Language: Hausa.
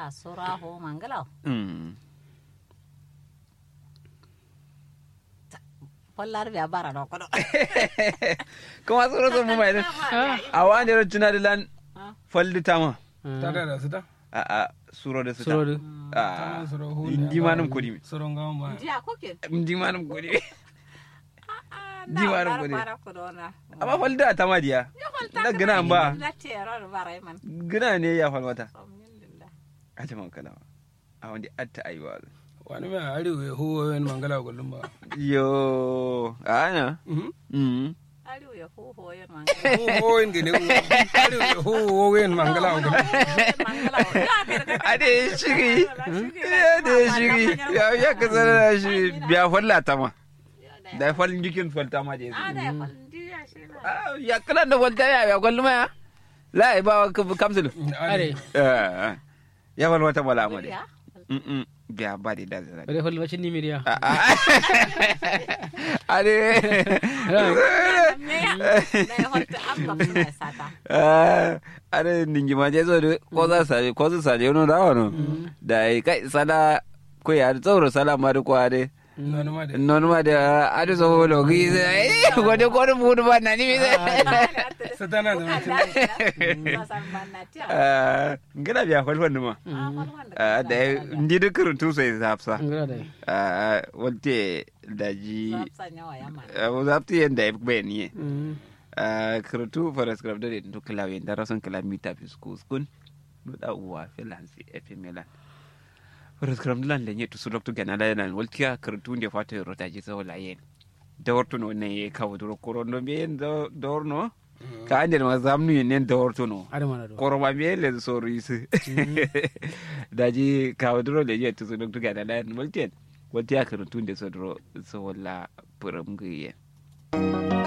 a sura ho mangala mm pollar biya bara do ko do kuma tsoro sun mu mai a wani ran tuna da lan faldi tama ta da da su ta a a suro da su ta Suro a suro hu indi manum kudi suro ngam ba jiya koke indi manum kudi Di di bara bara ko de. bara ko do na amma faldi a tama diya na gina ba na tero bara man gina ne ya falmata alhamdulillah a ta kala a wanda atta aiwa wani mai arewa ya huwa yin mangala kullum ba yo ana mm ari ya ho ho yan man huwa yin gane arewa ya huwa yin mangala kullum mangala ya ka ade shiri ade shiri ya ya kasar shi biya falla tama da fallin jikin falta ma da ada yanzu ya faldi ya shi na Ah, ya kala da falta ya ya kwallo ma la ai ba ka kamsul are Eh, ya fal wata bala ma ya de mm biya ba da da da bare hol wacin ni miriya ade me ya da ya hotta abba kuma sata Ah, ade ningi ma je zo de ko za sa ko za sa je no da wono da ai kai sala ko ya tsoro sala ma ko ade wani ma da non ma da ade so lo gi ai ko de ko bu ba na ni mi satana da mutum Ah, ngana biya fal fanni ma Ah, da ndi de kuruntu sai zapsa ngara da Ah, walte daji Ah, zapti yanda ya bai ni Ah, kuruntu faras grab da to klawe da rason kilamita fi skun no da uwa filansi efe melan faras grab lan da ne to su dokto gana da nan waltiya kuruntu ne fata rota ji so la yen da warto no ne kawo duro korondo be yen da dorno ka ande ma zamnu yen ne da warto no are mana do koroba me le soro isi daji kawo duro le je to so dokto gana da nan waltiya waltiya kuruntu ne so duro so wala puram guye